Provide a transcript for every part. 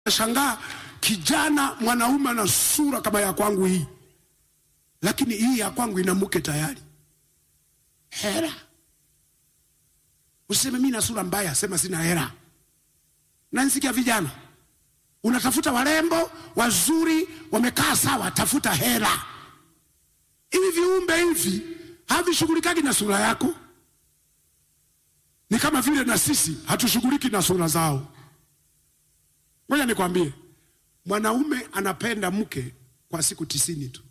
Shangaa kijana mwanaume ana sura kama ya kwangu hii, lakini hii ya kwangu ina mke tayari. Hera. Usiseme mimi na sura mbaya, sema sina hera. Na nisikia vijana, unatafuta warembo wazuri, wamekaa sawa, tafuta hera. Hivi viumbe hivi havishughulikaki na sura yako, ni kama vile na sisi hatushughuliki na sura zao. Ngoja nikwambie, mwanaume anapenda mke kwa siku tisini tu.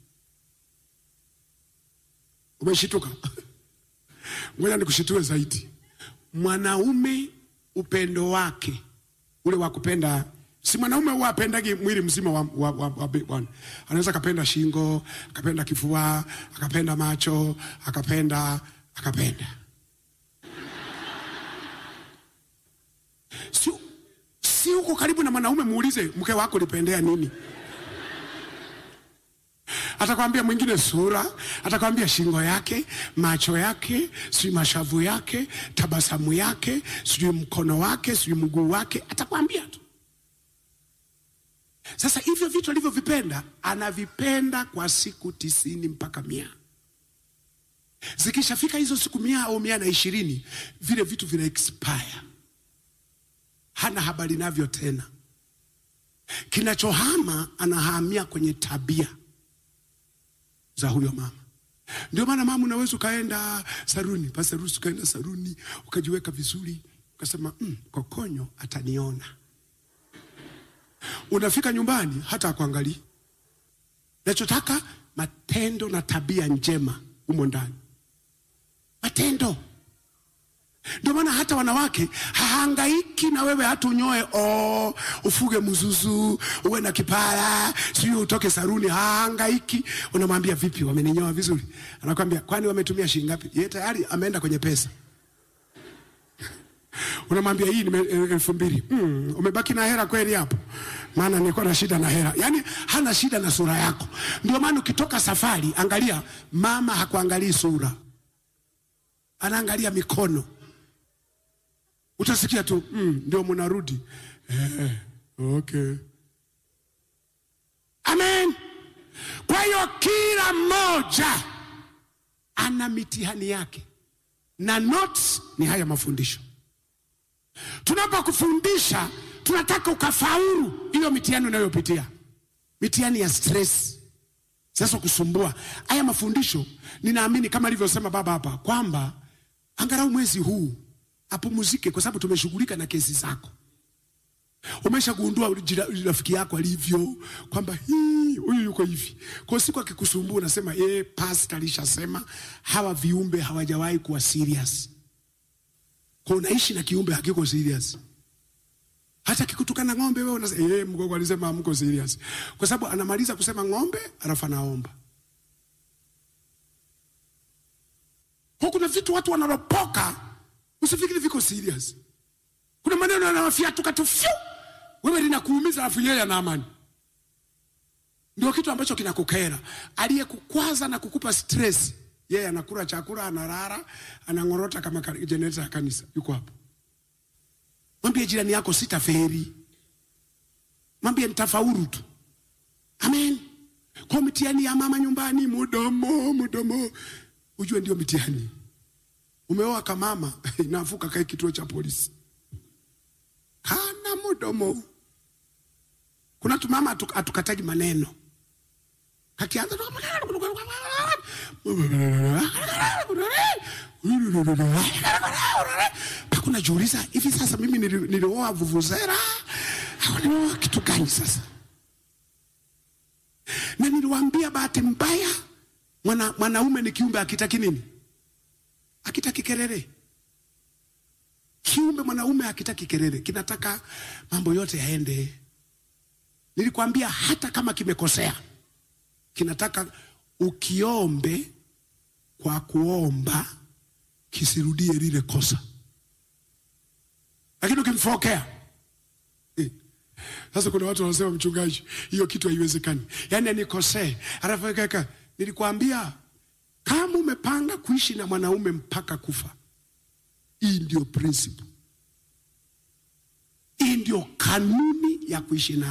Umeshituka? Ngoja nikushitue zaidi. Mwanaume upendo wake ule wa kupenda, si mwanaume huwa apendagi mwili mzima wa, wa, wa, wa, wa, anaweza akapenda shingo, akapenda kifua, akapenda macho, akapenda akapenda si, si huko karibu na mwanaume, muulize mke wako lipendea nini? Atakwambia mwingine sura, atakwambia shingo yake, macho yake, sijui mashavu yake, tabasamu yake, sijui mkono wake, sijui mguu wake, atakwambia tu. Sasa hivyo vitu alivyovipenda anavipenda kwa siku tisini mpaka mia. Zikishafika hizo siku mia au mia na ishirini, vile vitu vina expire, hana habari navyo tena. Kinachohama anahamia kwenye tabia za huyo mama. Ndio maana mama, unaweza ukaenda saruni, pasarusi, ukaenda saruni ukajiweka vizuri, ukasema mm, kokonyo ataniona. Unafika nyumbani hata akuangalia. Nachotaka matendo na tabia njema humo ndani, matendo. Ndio maana hata wanawake hahangaiki na wewe, hata unyoe o ufuge mzuzu uwe na kipara sijui utoke saruni, hahangaiki. Unamwambia vipi, wameninyoa vizuri? Anakwambia kwani wametumia shilingi ngapi? Yeye tayari ameenda kwenye pesa. Unamwambia hii ni elfu mbili. Mm, umebaki na hela kweli hapo? Maana nilikuwa na shida na hela. Yaani hana shida na sura yako. Ndio maana ukitoka safari, angalia mama hakuangalii sura, anaangalia mikono utasikia tu mm, ndio mnarudi eh, okay. Amen. Kwa hiyo kila mmoja ana mitihani yake, na notes ni haya mafundisho. Tunapokufundisha tunataka ukafaulu hiyo mitihani unayopitia, mitihani ya stress sasa kusumbua. Haya mafundisho ninaamini kama alivyosema baba hapa kwamba angalau mwezi huu apumuzike kwa sababu tumeshughulika na kesi zako. Umeshagundua rafiki yako alivyo kwamba hii huyu yuko hivi, kwa siku akikusumbua unasema eh, pastor alishasema hawa viumbe hawajawahi kuwa serious. Kwa unaishi na kiumbe hakiko serious. Hata kikutukana ng'ombe wewe unasema eh, mgogo alisema hamko serious, kwa sababu anamaliza kusema ng'ombe alafu anaomba. Kwa kuna vitu watu wanalopoka Usifikiri viko serious. Kuna maneno yanawafiatuka tu fyu, wewe linakuumiza, alafu yeye ana amani. Ndio kitu ambacho kinakukera. Aliyekukwaza na kukupa stress, yeye anakula chakula, analala, anang'orota kama generator ya kanisa. Yuko hapo. Mwambie jirani yako sitaferi, mwambie nitafaulu tu. Amen. Kwa mtihani ya mama nyumbani, mudomo mudomo, ujue ndio mtihani Umeoa kamama inavuka kae kituo cha polisi, kana mudomo. Kuna tumama atukataji maneno, kakianza hakuna jiuliza, hivi sasa mimi nilioa vuvuzera au nilioa kitu gani sasa? Na niliwaambia bahati mbaya, mwana mwanaume ni kiumbe akitaki nini akitaki kelele. Kiumbe mwanaume akitaki kelele, kinataka mambo yote yaende. Nilikwambia hata kama kimekosea, kinataka ukiombe kwa kuomba kisirudie lile kosa, lakini ukimfokea eh. Sasa kuna watu wanasema, mchungaji, hiyo kitu haiwezekani, yaani anikosee alafu kaka, nilikwambia kama umepanga kuishi na mwanaume mpaka kufa, hii ndio principle, hii ndio kanuni ya kuishi naye